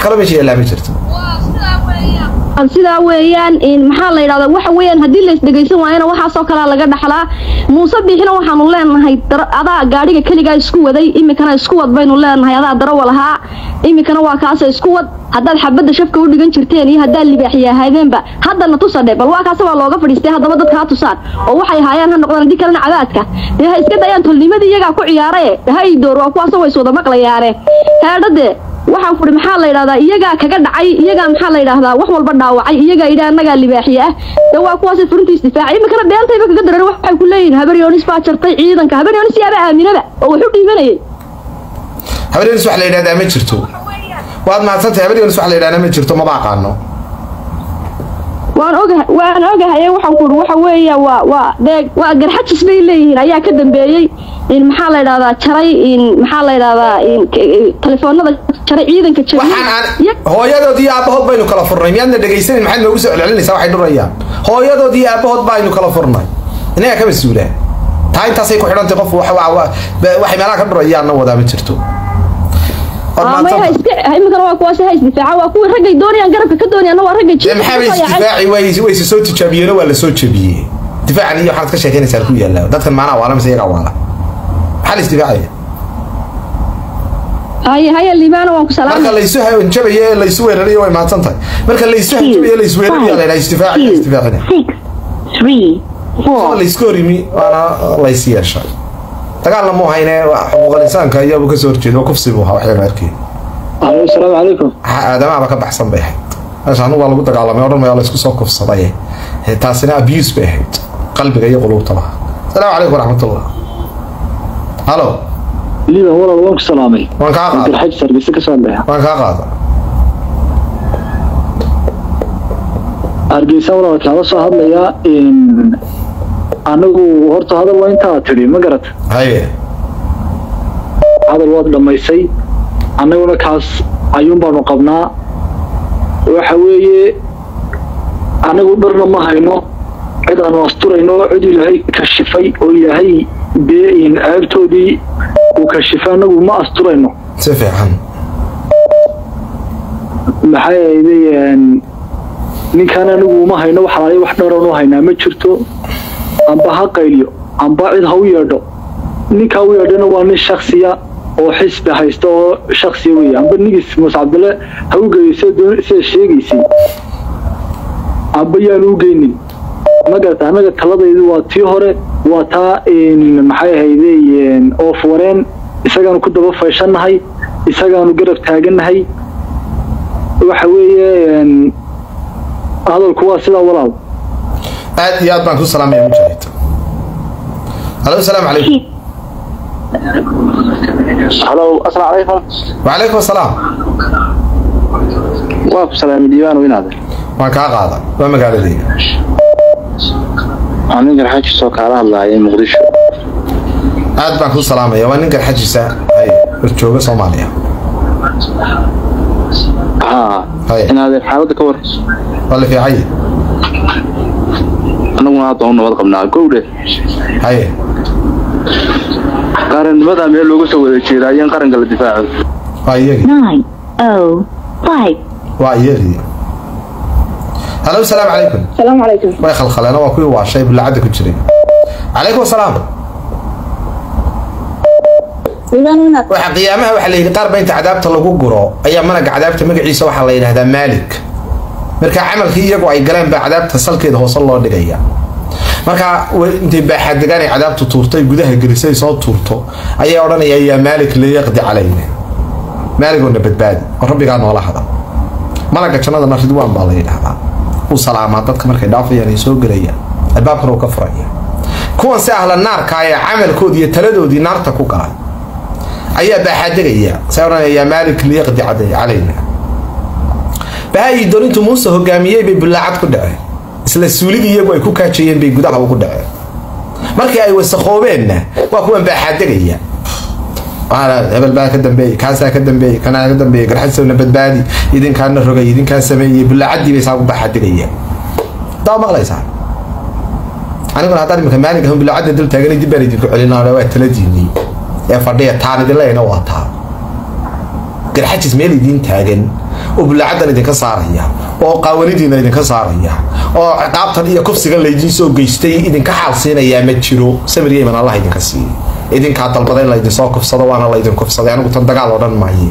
kaloo meesha yaallaa ma jirto sidaa weeyaan maxaa la yidhahdaa waxa weeyaan haddii la isdhegaysan waayana waxaasoo kalea laga dhaxlaa muuse biixina waxaanu leenahay adaa gaadhiga keligaa isku waday iminkana isku wad baynu leenahay adaa darawa lahaa iminkana waa kaasa isku wad haddaad xabadda shafka u dhigan jirteen iyo haddaad libaaxiyahaadeenba haddana tusadhe bal waa kaase waa looga fadhiistay haddaba dadka ha tusaan oo waxay haayaan ha noqdaan haddii kalena cadaadka dee ha iska dayaan tolnimadii iyagaa ku ciyaarae ha ii door waa kuwaasoo way iswada maqlayaane heedhade waxaan furi maxaa la yidhahdaa iyagaa kaga dhacay iyagaa maxaa la yidhahdaa wax walba dhaawacay iyagaa yidhi annagaa libaaxiye ah de waa kuwaas furinta isdifaacay iminkana beentayba kaga daran waxay ku leeyihin habaryoonis baa jartay ciidanka habaryoonis yaaba aaminaba oo wax u dhiibanayay habaryoonis wax la yidhahdaa ma jirto waad mahadsantahay habaryoonis wax la yidhahdaa ma jirto maba aqaano waan ogahay waan ogahay waxaan ku waxa weeya waa waa dee waa garxajis bay leeyihiin ayaa ka dambeeyey in maxaa la yidhahdaa jaray in maxaa la yidhahdaa in telefoonada jaray ciidanka waxaan aan hooyadood iyo aabahood baynu kala furnay miyaadna dhegaysanin maxaad noogu soo celcelinaysaa waxay dhurayaan hooyadood iyo aabahood baynu kala furnay inaga ka mas-uulaan taa intaasay ku xidhantay qof waxay meelaha ka dhurayaanna wadaa ma jirto iminkana waa kuwaas ha isdifaaca waa kuwii raggay doonayaan garabka ka doonayaanna waa ragga maxaa bay isdifaaci way wayse soo tijaabiyeen waa la soo jabiyey difaacan iyo waxaad ka sheekeynaysaa ku yaallaa dadkan maanaha waala mise iyagaa waala maxaa la isdifaacaya haye haye liibaana waan ku salaamay marka laysu hanjabayo ee laysu weerarayo way mahadsan tahay marka laysu hanjabayo laysu weerarayo la yidhaha isdifaaci isdifaacina laysku horimi waana lays yeeshay dagaalna mu hayne xuquuqal insaanka iyabu kasoo horjeeda waa kufsi buu ahaa waxyaan arkeen asalaamu calaykum aadamaaba ka baxsan bay ahayd meesha anigu waa lagu dagaalamay odhan maya laysku soo kufsaday taasina abuse bay ahayd qalbiga iyo quluubta laha asalaamu calaykum waraxmatullah halo liiban walaal waan ku salaamay waan kaa qaada garxaj sargisa ka soo dhexa waan kaa qaada hargeysa walaal kaala soo hadlayaa anigu horta hadal waa intaa tidhi ma garat haye hadal waad dhammaysay annaguna kaas ayuun baanu qabnaa waxa weeye anigu dharna ma hayno cid aanu asturayno cid ilaahay kashifay oo ilaahay dee ceebtoodii uu kashifay anagu ma asturayno si fiican maxay ahaydeen ninkaan anigu uma hayno wax alaali wax dharan u haynaa ma jirto amba ha qayliyo amba cid ha u yeedho ninkaa u yeedhana waa nin shaksiya oo xisbi haysta oo shaksiya weeye amba nigis muuse cabdille ha u geeyo sida sheegaysay amba yaanu u geynin ma garata annaga taladaydu waa tii hore waa taa maxay ahayde oof wareen isagaanu ku daba fayshannahay isagaanu garab taagannahay waxa weeye hadalku waa sidaa walaal aad iyo aad baan ku salaamaya mujaahid halo asalaamu calaykum halo asalaamu calaykum wacalaykum asalaam waa ku salaamay diiwaan weynaade waan kaa qaada waa magaaladayda waxaan nin garxaajisoo kaala hadlaayay muqdisho aad baan ku salaamaya waa nin garxajisa hay horjooga soomaaliya haa Haye. inaadeen xaaladda ka war waa la fiicay annaguna hadda u nabad qabnaa gowdhe haye qarannimadaa meel looga soo wada jeedaa iyo in qaranka la difaaco waa iyagii nine oh five waa iyagii halo asalaamu calaykum salaamu calaykum way khalkhaleen waa kuwii waashay bullacadda ku jiray calaykum asalaam waxa qiyaamaha waxaa la yidhi qaar ba inta cadaabta lagu guro ayaa managa cadaabta magaciisa waxaa la yidhahdaa maalik marka camalkii iyagu ay galeen baa cadaabta salkeeda hoose loo dhigaya marka way- intay baaxadegaan ay cadaabtu tuurtay gudaha gelisay soo tuurto ayay odhanayaan yaa maalik liyaqdi calayna maaligoona badbaadi oo rabbigaa noola hada malaga jannadana ridwaan baa la yidhahdaa uu salaamaa dadka markay dhaafayaan ay soo gelayaan albaabkana uu ka furaya kuwan si ahla naarka ee camalkoodii iyo taladoodii naarta ku galay ayaa baaxaadegaya say odhanaya yaa maalik liyaqdi caday calayna bahaayi dorintu muuse hogaamiyey bay bullaacad ku dhaceen isla suulidii iyagu ay ku kaajayeen bay gudaha ugu dhaceen markii ay wasakhoobeenna waa kuwan baaxaadegaya waxaana hebel baa ka dambeeyey kaasaa ka dambeeyey kanaa ka dambeeyey garxasowna badbaadi idinkaana rogay idinkaa sameeyey bullaacadii bay saa ku baaxaadegayaan daa maqlaysaa aniguna haddaan iminka maalinka hun bullaacadda dul taaganay dib baan idinku celinaa waa taladiinii ee fadhiya taan idin leeyna waa taa garxajis meel idiin taagan oo bullaacadan idinka saaraya oo qaawanidiina idinka saaraya oo ciqaabtan iyo kufsigan laydiin soo geystay idinka xaal siinayaa ma jiro samiriya iman allah idinka siiye idinkaa dalbada in laydinsoo kufsado waana laydin kufsaday anigu tan dagaal oo dhan maaye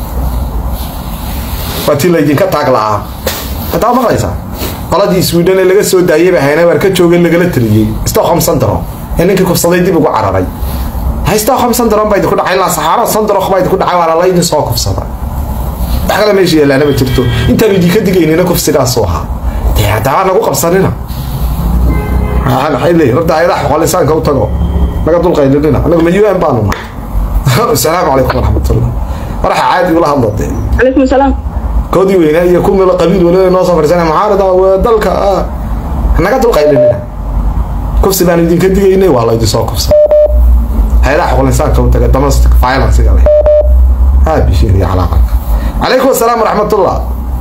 waa tii laydinka taag la'aa hadaa maqlaysaa qoladii sweden ee laga soo daayay baa hayna waar ka jooga lagala taliyey stockholm syndrome ee ninkii kufsaday dib ugu cararay hay stockholm syndrome baa idinku dhacay ilaa saxaaro syndrome baa idinku dhacay waana laydin soo kufsada wax kale meesha yeelaana ma jirto intaanu idinka digaynina kufsigaasu ahaa dee haddaba nagu qabsanina maxay leeyihin horta ayadaha xoqol insaanka u tago naga dulqaylinina anagu ma un baanu nahay asalaamu calaykum waraxmatullah waraxa caadi ula hadlo dee calaykum salaam koodii weynaa iyo ku milo qabiil waliba noo soo fadhiisana mucaarada waa dalka ah naga dulqaylinina kufsi baan idinka digaynay waa laydin soo kufsan hay-adaha xoqol insaanka u taga domestic violencega leh haa bishiir iyo calaaqanka calaykum asalaam waraxmatullah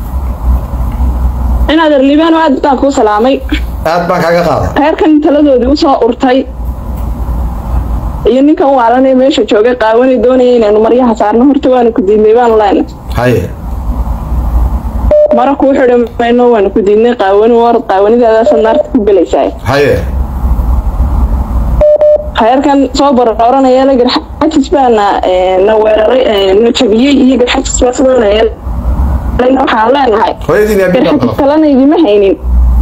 inaad erliibaan aad baan kuu salaamay aad baan kaaga qaada reerkan taladoodii usoo urtay iyo ninkan waalanee meesha joogay qaawanay doonaya inaynu maryaha saarno horta waanu ku diidnay baanu leenay haye mara kuu xidhi mayno waanu ku diidnay qaawani war qaawanidaadaasa naarta ku gelaysaa haye reerkan soo barooranaya la garxajis baana na weeraray na jabiyey iyo garxajis baa sidoonaya waxaan leenahay hooyadiin yaa biil garxajis kalena idima haynin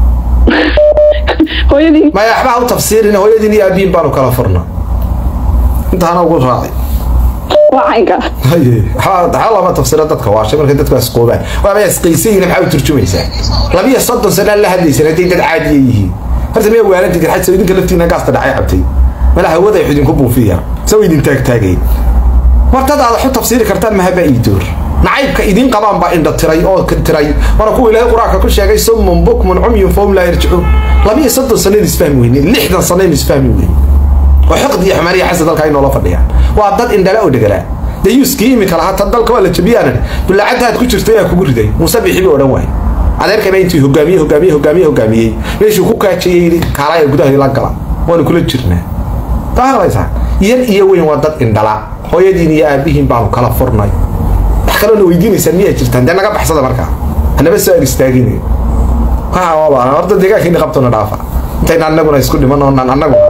hooyadii maya waxbaa u tafsiirin hooyadiin iyo aabiin baanu kala furna intaana ugu raacay waa caynka haye waxaa waxaa lama tafsira dadka waashay markay dadku asqoobaan waaba isqaysayiin maxaa u turjumaysaa labiyo soddon sana la hadlaysan hadday dad caadiya yihiin horta miya waalanti garxajis idinka laftiina gaasta dhacay cabtay mala hawada ay idinku buufiya saw idin taagtaagay war dad aad wax u tafsiiri kartaan mahaba ii door nacaybka idin qabaan baa indha tiray oo tiray waana kuwa ilaahay qur-aanka ku sheegay summun bukmun cumyun fahum laa yarjicuun labiyo soddon sano in isfahmi weyne lixdan sano in isfahmi weyne oo xiqdi iyo xumaan iyo xasad dalka ay noola fadhiyaan waa dad indhala oo dhegala dayuuskii imika lahaa tan dalka waa la jabiyaanan bulaacadda aad ku jirta yaa kugu riday muuse bixi buu odhan waay adeerkaba intii hogaamiye hogaamiye hogaamiye hogaamiyey meeshuu ku kaajayey yidhi kaalaya gudaha la gala waanu kula jirnaa qaadaysaa yar iyo weyn waa dad indhala hooyadiin iyo aabihiin baanu kala furnay wax kaloona weydiinaysaan miyaa jirtaan dee naga baxsada markaa hanaba soo ag istaagin horta deegaankiina qabtona dhaafa intayna annaguna isku dhiman oonaan annaguna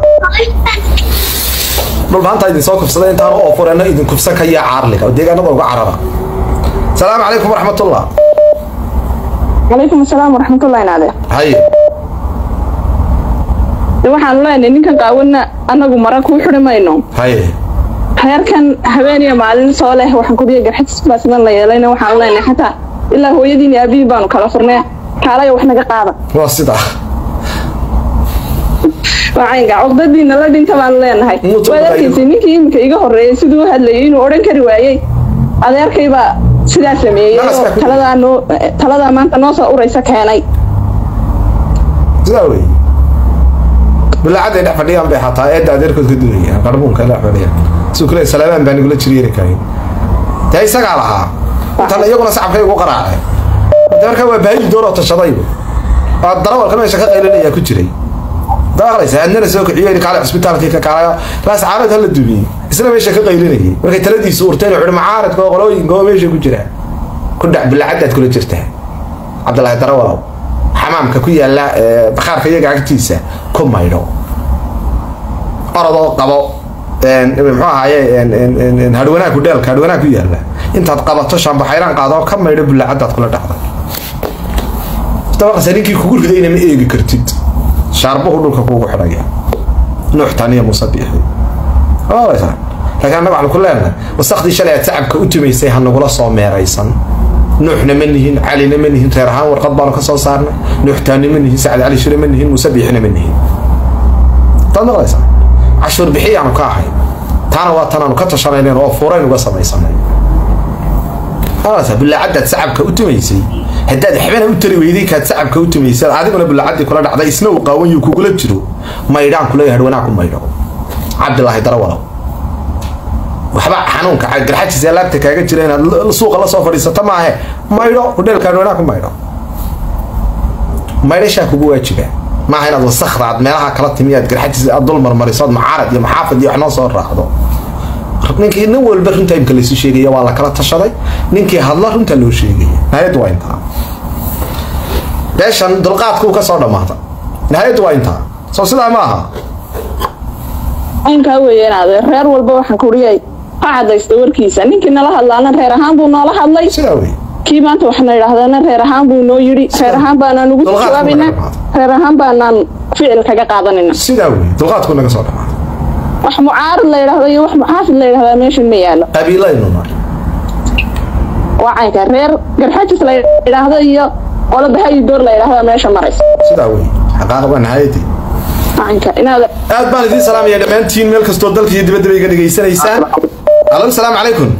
dhul maanta idin soo kufsada intaan oo fureno idin kufsan ka yaa caarliga oo deegaanada uga carara salaamu calaykum waraxmatullah calaykum asalaam waraxmatullahi naade haye de waxaanu leenahay ninkan qaawana annagu mara kuu xidhi mayno haye reerkan habeen iyo maalin soo leh waxaan kuriya garxajis baa sidan la yeelayna waxaanu leenahay xataa ilaa hooyadiin iyo aabihiin baanu kala furnay kaalaya wax naga qaada waa sidaa waa caynka cuqdadiina la dhinta baanu leenahay Muutu waad arkaysa ninkii iminka iga horreeyay siduu u hadlayay inuu odhan kari waayey adeerkaybaa sidaa sameeyey Nalas baa oo ku jira. taladaa noo taladaa maanta noo soo uraysa keenay sidaa wey bulaacadday dhex fadhiyaan bay xataa eedda adeerkood ka dulayaan qarbuunka dhex fadhiyaan siduu kule salaamaan baa nigula jiriyeeri karin dee isagaa lahaa intan iyaguna sacabkay ugu qaraaceen de markaa waa baayi dooroo tashadaybu waa darawalka meesha ka qaylinaya ku jiray daaqlaysa adnana soo kiciyo yidhi kaale cisbitaalkii ka kaalayo laas caarad hala dubiyey isna meesha ka qaylinayay markay taladiisu urteen wuxuu macaaradka oo qolooyinka oo meesha ku jira ku dhac bulaacadaad kula jirtaa cabdillaahi darawalow xamaamka ku yaala ee, bakhaarka iyaga agtiisa ku maydho orodoo qabo een, muxuu ahaaye een, een, een, een, hadhwanaa ku dheelka hadhwanaa ku yaala intaad qabato shaambaxayraan qaado ka maydho bulaacadaad kula dhacda dabaqasa ninkii kugu ridayna ma eegi kartid shaarbuhu dhulka kuugu xidhaya nuux taniya muuse biixi ooleysaa laakiin annaga waxaan ku leenahay wasakhdii shalay aad sacabka u tumaysay ha nagula soo meeraysan nuuxna ma nihin calina ma nihin reer ahaan warqad baanu ka soo saarnay nuux taani ma nihin sacad cali shire ma nihin muuse biixina ma nihin taad maqlaysaa cashuur bixiyaanu ka ahay taana waa tanaanu ka tashanaynen oo fuurayn uga samaysanay bulaacadaad sacabka u tumaysay haddaad xibana u tari weyday kaad sacabka u tumaysay adiguna bulaacadii kula dhacday isna uu qaawan yuu kugula jiro maydhaan kuleeyahay hadhwanaa ku maydho cabdilaahi darawalow waxba xanuunka garxajis ee laabta kaaga jira inaad l- suuqa la soo fadhiisato maahe maydho hudheelka hadhwanaa ku maydho maydhashaa kugu waajiba maaha inaad wasakda aad meelaha kala timi aad garxajis aad dul marmariso aad macaarad iyo maxaafad iyo wax noo soo raacdo ninkii nin walba runta imka laysu sheegaya waa la kala tashaday ninkii hadla runta loo sheegaya nihayaddu waa intaa beeshan dulqaadkuu ka soo dhammaata nihayaddu waa intaa soo sidaa ma aha aynkaa weeyaan adeer reer walba waxaan kuriyay ha cadaysta warkiisa ninkii nala hadlaana reer ahaan buu noola hadlay sidaa wey kii maanta waxna idhaahdana reer ahaan buu noo yidhi reer ahaan baanaan ugu Dulqaadku jawaabayna naga qaado. reer ahaan baanaan ficil kaga qaadanayna sidaa wey dulqaadkuu naga soo dhammaata wax mucaarad la yidhaahdo iyo wax muxaafid la yidhahdaa meeshan ma yaalo qabiilaynu nahay waa caynka reer garxajis la yidhaahdo iyo qolo bahayi door la yidhaahdaa meesha maraysa sidaa wey xaqaaqa waa nihayadii waa caynka inaad aad baan idiin salaamaya dhammaantiin meel kastoo dalka iyo dibadda bay iga dhegaysanaysaan alo salaamu calaykum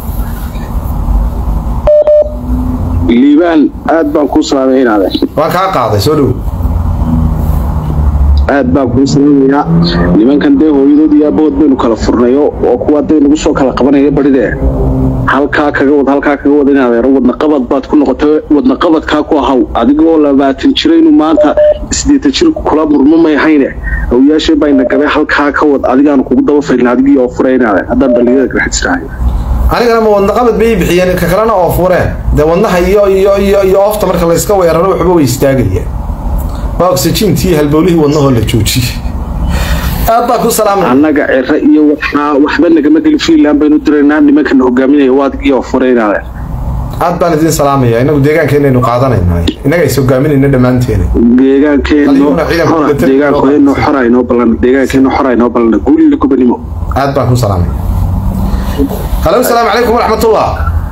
liibaan aad baan kuu salaamay inaade waan kaa qaaday soo dhow aad baan kuu salaamayaa nimankan dee hooyadood iyo aabahood baynu kala furnayo oo kuwa dee nagu soo kala qabanaya badhidee halkaa kaga wad halkaa kaga wad inaadeero wadnaqabad baad ku noqotay wadnaqabadkaa ku ahaw adigoo labaatan jiraynu maanta sideetan jir kula murmo may hayne awyaashee bayna gabay halkaa ka wad adigaanu kugu daba faylin adigii oo furay inaade haddaan dhalinyarada garxajisrahay anigana ma wadnaqabad bay bixiyeen ka kalena oo fureen dee wadnaha iyo iyo iyo iyo oofta marka layska weeraro waxba way istaagayeen waa oxygentii halbowlihii wadnahoo la joojiyey aad baa ku salaamay annaga ciro iyo waxaa waxba nagama gelin fiinland baynu diraynaa nimankana hogaaminaya waa adigii oo furay inaade aad baan idiin salaamaya inagu deegaankeenaynu qaadanayna innaga is hogaaminayna dhammaanteena deegaankeenu Adiguna ciidanka xora military deegaankeenu xora inoo ballan deegaankeenu xora inoo ballan guulila gubanimo aad baan ku salaamay halo asalaamu calaykum waraxmatullah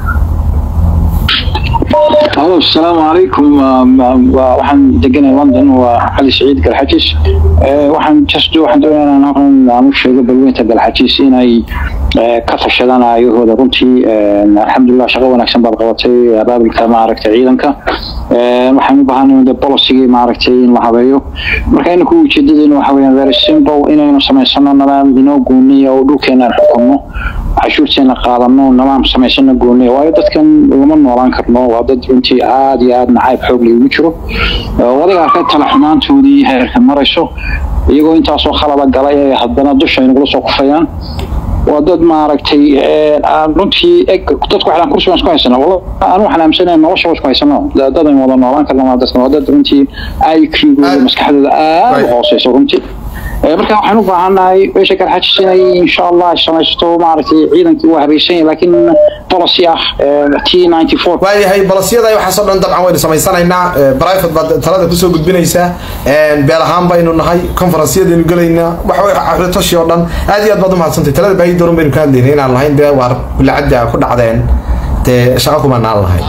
halo asalaamu calaykum waxaan deganay london waa cali saciid galxajis waxaan just waxaan doonayaa inaan halkan aan u sheego balweynta galxajis inay ka tashadaan aayahooda runtii alxamdulilah shaqo wanaagsan baad qabatay abaabilka maaragtay ciidanka waxaan u baahanay de policygii maaragtay in la habeeyo marka inaku ujeedadeena waxa weeyaan very simple inaynu samaysano nidaam inoo gooniya oo dhulkeena aan xukunno cashuurteena qaadano nidaam samaysano gooniya waayo dadkan lama noolaan karno waa dad runtii aad iyo aad nacayb xoog liigu jiro wadiga arkay tala xumaantoodii heerka marayso iyagoo intaasoo khalada galay ee haddana dusha ay nagula soo kufayaan waa dad maaragtay aan runtii eg dadku waxaan kursi baan isku haysana wala aan waxaan aaminsanahay nolosha waa isku haysano dad aan wada noolaan karno waa dadkan waa dad runtii IQ-gooda maskaxdooda aad u hooseyso runtii marka waxaan u baahannahay meesha garxajis inay insha allah samaysto maaragtay ciidankii waa habaysan yahay laakiin policy ah t ninety four waayahay balasyada waxaasoo dhan dabcan waynu samaysanaynaa private baad talada kusoo gudbinaysaa beel ahaan baynu nahay conferencyadaynu gelaynaa waxtoshi oo dhan aad iyo aad baad umahadsantay talada baahi dooran baynu ka hadlaynay inaan lahayn dee waar bilacadda ku dhacdeen dee shaqo kuma naan lahayn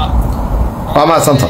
waa mahadsanta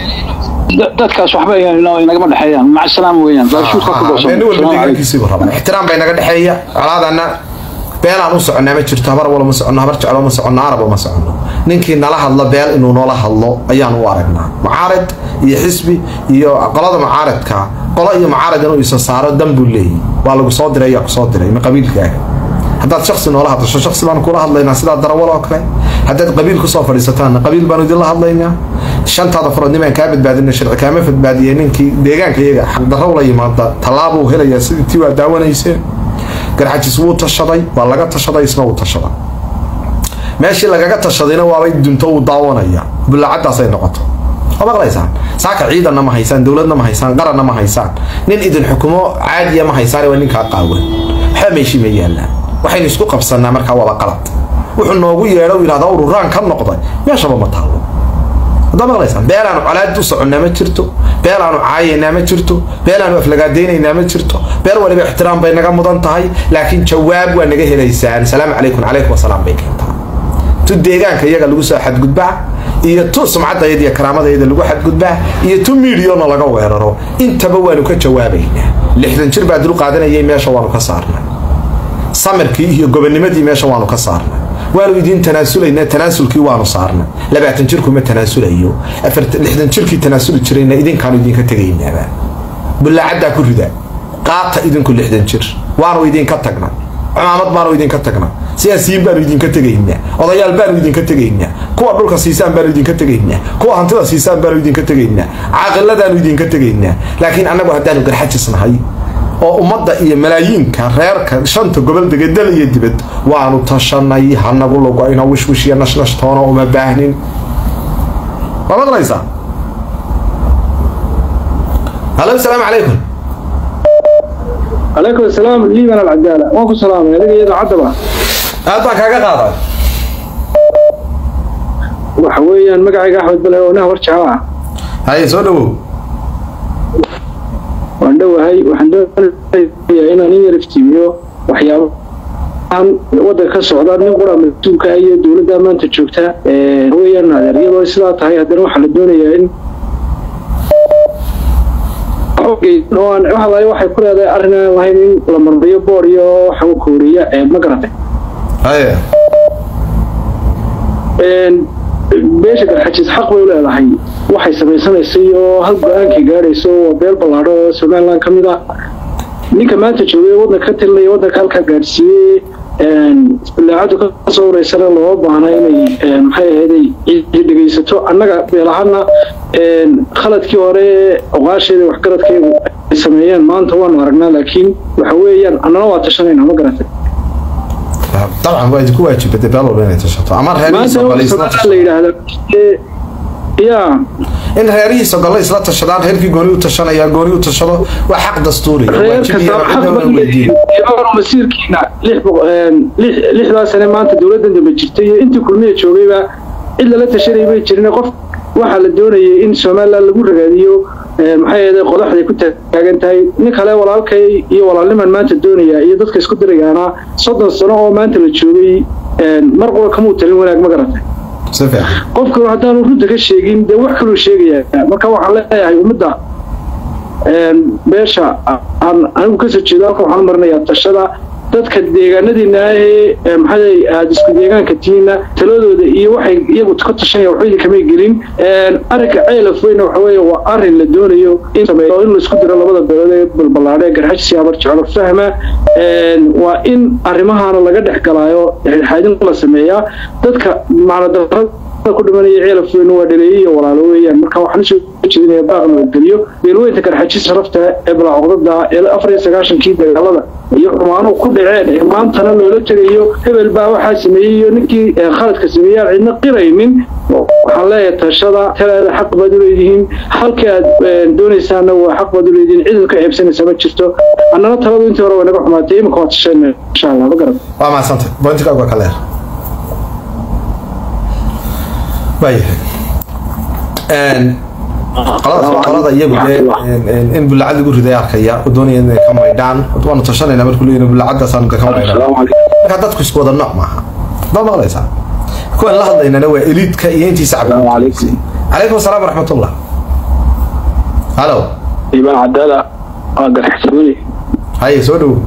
dadkaas waxba inagama dhexeeyaan maca salaam weeyaan baashuurka ku nin walba dhowsan deegaankiisiibu rabaa ixtiraam bay naga dhexeeya colaadana beelaan u soconnaa ma jirto habar wala ma soconno habar jeclo ma soconno arab ma soconno ninkii nala hadlo beel inuu noola hadlo ayaan u aragnaa mucaarad iyo xisbi iyo qolada mucaaradka qolo iyo mucaarad inuu isa saaro dan buu leeyahy waa lagu soo diray ayaa ku soo diray ma qabiilkaaga haddaad shaksi noola hadlasho shaksi baan kula hadlaynaa sidaa darawal oo kale haddaad qabiil kusoo fadhiisataanna qabiil baanu idinla hadlaynaa shantaada farood nimaan kaa badbaadina sharci kaama badbaadiyay ninkii deegaanka iyaga xaqdarrow la yimaada tallaabuu helayaa sidii tii waa daawanayseen garxajis wuu tashaday waa laga tashaday isna wuu tashaday meeshii lagaga tashadayna waabay dunto uu daawanaya bullacadaasay noqoto oo maqlaysaan saaka ciidanna ma haysaan dowladna ma haysaan qaranna ma haysaan nin idin xukumo caadiya ma haysaan waa ninkaa qaawan waxba meeshii ma yaallaan waxaynu isku qabsanaa markaa waaba qalad wuxuu noogu yeedho u yidhahda ururaan ka noqday meeshaba ma taalo haddaa maqlaysaan beelaanu colaad u soconnaa ma jirto beelaanu caayaynaa ma jirto beelaanu aflagaadaynaynaa ma jirto beel waliba ixtiraam bay naga mudan tahay laakiin jawaab waa naga helaysaan salaamu calaykum calaykum wasalaam bay keentaa tu deegaanka iyaga lagu soo xadgudbaa iyo tu sumcadayada iyo karaamadayada lagu xadgudbaa iyo tu miidiyona laga weeraro intaba waanu ka jawaabaynaa lixdan jir baa dul qaadanayay meesha waanu ka saarnay samirkii iyo gobonimadii meesha waanu ka saarnay waanu idiin tanaasulaynaa tanaasulkii waanu saarnay labaatan jirkuma tanaasulayo lixdan jirkii tanaasuli jirayna idinkaanu idinka tegaynaaba bullaacaddaa ku rida qaata idinku lixdan jir waanu idinka tagnay cumaamad baanu idinka tagnay siyaasiyiin baanu idinka tegaynaa odayaal baanu idinka tegaynaa kuwa dhulka siisaan baanu idinka tegaynaa kuwa hantida siisaan baanu idinka tegaynaa caaqiladaanu idinka tegaynaa laakiin annagu haddaanu garxajis nahay oo ummadda iyo malaayiinka reerka shanta gobol dega dal iyo dibad waanu tashanay hanagu lugoyno wishwish iyo nashnashtoona uma baahnin waa maqlaysaa halo asalaamu calaykum calaykum asalaam liiban alcadaala waan ku salaamay adiga iyada caddaba aad baan kaaga qaaday waxa weeyaan magacayga axmed bale oo nin habar jecel ah haye soo dhawow waan dhowahay waxaan doonayaa inaan in yar iftiimiyo waxyaabahan waddanka ka socda nin qura mas-uulka ah iyo dowladda maanta joogta weeyaan adeer iyadoo sidaa tahay haddana waxaa la doonayaa in waxalaay waxay ku leedahay arrin aan lahayn in la marmariyo boor iyo waxa uu kooriya ma garatay haye beesha garxajis xaq bay u leedahay waxay samaysanaysay oo hal go-aankay gaadhayso waa beel ballaadho oo somaliland ka mid ah ninka maanta joogay waddanka ka tilinaya waddanka halkaa gaadhsiiyey bilaacadu kasoo wareysana loo baahna inay maxay ahayday cidi dhegaysato annaga beelahana khaladkii hore oqaasheeda waxgaradkeedu ay sameeyeen maanta waanu aragnaa laakiin waxa weeyaan annana waa tashanayna ma garatay dabcan waa idinku waajibada beel walba inay tashato ama reerihiisa maanta gole isla la tashadaan yidhaahda ya in reerihiisa gole isla tashadaan reerkii gooni u tashanaya gooni u tashado waa xaq dastuuriya reer waajib kasta iyo xaq cidna baa waa weydiin leeyahay masiirkiina lix boqo- lix- lixdaa sane maanta dowladdan dambe jirtay iyo intii kulmiya joogayba cid lala tashanay may jirin qof waxaa la doonayay in somaliland lagu ragaadiyo maxay ahayd qodaxday ku taagan tahay nin kale walaalkay iyo walaalniman maanta doonaya iyo dadka isku dirayaana soddon sano oo maanta la joogay mar qura kamuu talin wanaag ma garatay si fiican qofku haddaanu runta ka sheegin dee wax kaluu sheegayaa marka waxaan leeyahay ummadda beesha aan anigu kasoo jeedo halka waxaan marinayaa tashada dadka deegaanadiina ahee maxay aada isku deegaanka tihiina taladooda iyo waxay iyagu ka tashanaya waxba idinkamay gelin arrinka ceelaf weyna waxa weeye waa arrin la doonayo in sameeyo in laisku diro labada beelood ee balballaadhe ee garxaj siyaabar jeclo fahma waa in arrimahaana laga dhex galaayo dhexdhexaadin la sameeyaa dadka macnadarrada ku dhimanaya ceelaf weyne waa dhaleeye iyo walaalo weeyaan marka waxaan usoo jeedinaya baaq nabadgelyo beelweynta garxajis sharafta ee balacodada ee afar iyo sagaashankii dagaalada iyo xumaanuhu ku dhaceen ee maantana loola tegayo hebel baa waxaa sameeyey iyo ninkii khaladka sameeyey aan cidna qiraynin waxaan leeyahay tashada talaada xaq baad u leedihiin halkii aad doonaysaana waa xaq baad u leedihiin cid ka ceebsanaysa ma jirto annana taladu intii hore way naga xumaatay iminka waa tashayna insha allah ma garan waa mahadsantay bointigaagu waa ka leer waayahay qolada qolada iyagu dee in bullacad lagu riday arkaya u doonaya inay ka maydhaan waanu tashanayna markuu leeyahay bullacadaasaan ka maydhaan marka dadku isku wada nooc maaha ma maqlaysaa kuwan la hadlaynana waa eliidka iyo intii shacabka calaykum asalaam waraxmatullah halo iibaan cadaala waa garxisooni haye soo dhowo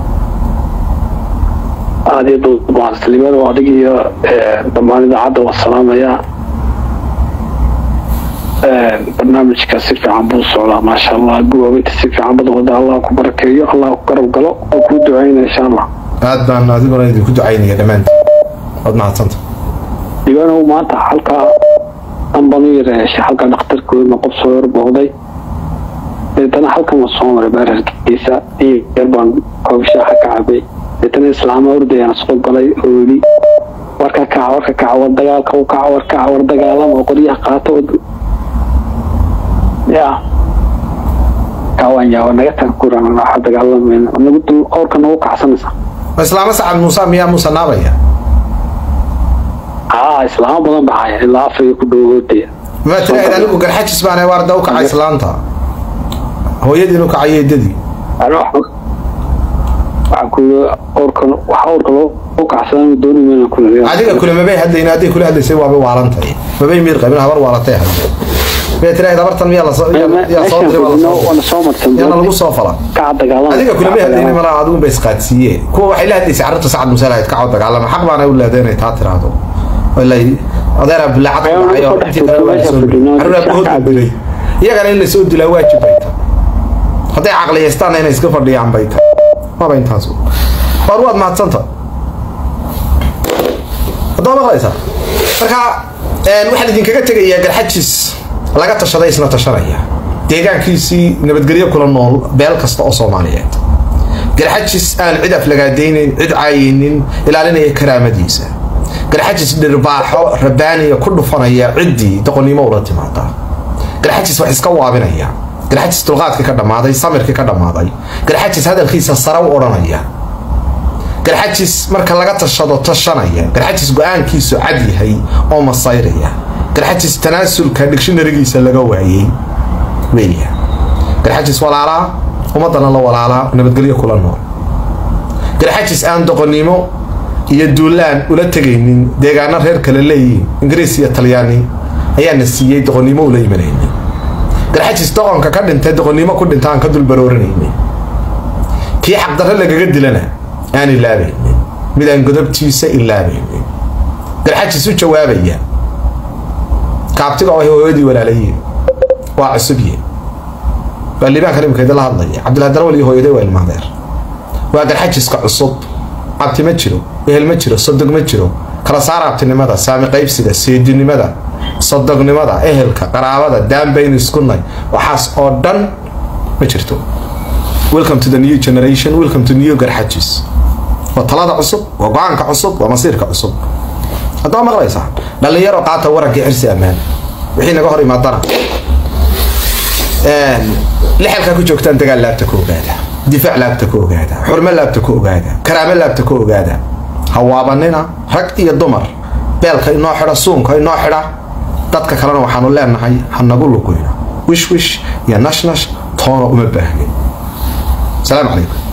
aada iyo duubaanslimada oo adig iyo dhammaan idaacadda waa salaamayaa barnaamijka si fiican buu socdaa maasha allah guwaabinta si fiican bad wada allah ku barakeeyo allah ku garab galo oo kuu duceyna insha allah aad baan adiguna idinku ducaynaya dhammaantiin waad mahadsanta diiwaanow maanta halkaa dhanbanu yareeshay halka dhakhtarkoodna qof soo horbooqday deetana halkan waa soo maray baararkiisa iyo yar baan koobshaaxa ka cabay deetana islaama ordayaan soo galay oo yidhi warka kaca warka kaca war dagaalka u kaca war kaca war dagaalama oo qoryaha qaata ya kaawanya naga tag kuran waxa dagaalamayna nagu dul awrka nagu kacsanaysa ma islaamo sacad muuse miyaa muuse naabaya haa islaamo badan baxaya ilaa afariga ku dhowoodaya ma tiraahid anigu garxajis baan waarda u kaca islaanta hooyadiin u kacay eedadii waxaa ku awrkan waxa awrka loo kacsadan dooni mayna kula adiga kule mabay hadlayna hadday kula hadlaysay waabay waalantahay mabay miir qabin habar waalatay hadlay bay tiraahid habartan miyaa lasoo yaa soo diray waana soo martay yaana lagu soo fala kaca dagaalama adiga kule may hadlayna malaha adigu bay isqaadsiiye kuwa waxay la hadlaysay carruurta sacad muuse lahayd kacoo dagaalama xaq baana u leeday inay taa tiraahdo walay adeera bilaacad ku dhacay oo intii kale waa soo carruur abahood buu dilay iyagana in lasoo dilaa waajib bay tahay hadday caqliyaystaanna inay iska fadhiyaan bay tahay waaba intaas war waad mahadsanta haddaba maqlaysaa marka waxaan idinkaga tegayaa garxajis laga tashaday isna tashanaya deegaankiisii nabadgelyo kula nool beel kasta oo soomaaliyeed garxajis aan cid aflagaadaynin cid caayinin ilaalinaya karaamadiisa garxajis dhirbaaxo rabaaniya ku dhufanaya ciddii doqonnimo ula timaada garxajis wax iska waabinaya garxajis dulqaadkii ka dhammaaday samirkii ka dhammaaday garxajis hadalkiisa sare u odhanaya garxajis marka laga tashado tashanaya garxajis go-aankiisu cad yahay oo masayraya garxajis tanaasulka digshinarigiisa laga waayey weya garxajis walaalaa ummadana la walaalaa nabadgelyo kula nool garxajis aan doqonnimo iyo duulaan ula tegaynin deegaano reer kale leeyihiin ingiriis iyo talyaani ayaana siiyey doqonnimo ula imanaynin garxajis doqonka ka dhintay doqonnimo ku dhinta aan ka dulbarooranaynin kii xaqdarre lagaga dilana aan ilaabaynin mid aan godobtiisa ilaabaynin garxajis u jawaabaya kaabtiga oo hooyadii walaalayiin waa cusubye waa liibaanka nimikeeda la hadlaya cabdillahi darawal iyo hooyaday waa ilmaadeer waa garxajiska cusub cabti ma jiro ehel ma jiro sodog ma jiro kala saar abtinimada saami qaybsiga seedinimada sodognimada ehelka qaraabada daanbaynu iskunay waxaas oo dhan ma jirto welcome to the new generation welcome to new garxajis waa talada cusub waa go-aanka cusub waa masiirka cusub haddaa maqlaysaa dhallinyaro qaata warankii xirsi ammaan wixii naga hor imaadana lixalkaa ku joogtaan dagaal laabta ku ogaada difaac laabta ku ogaada xurmo laabta ku ogaada karaamo laabta ku ogaada hawaabanina rag iyo dumar beelka inoo xidha suunka inoo xidha dadka kalena waxaanu leenahay ha nagu luquyno wish wish iyo nashnash toona uma baahnin السلام عليكم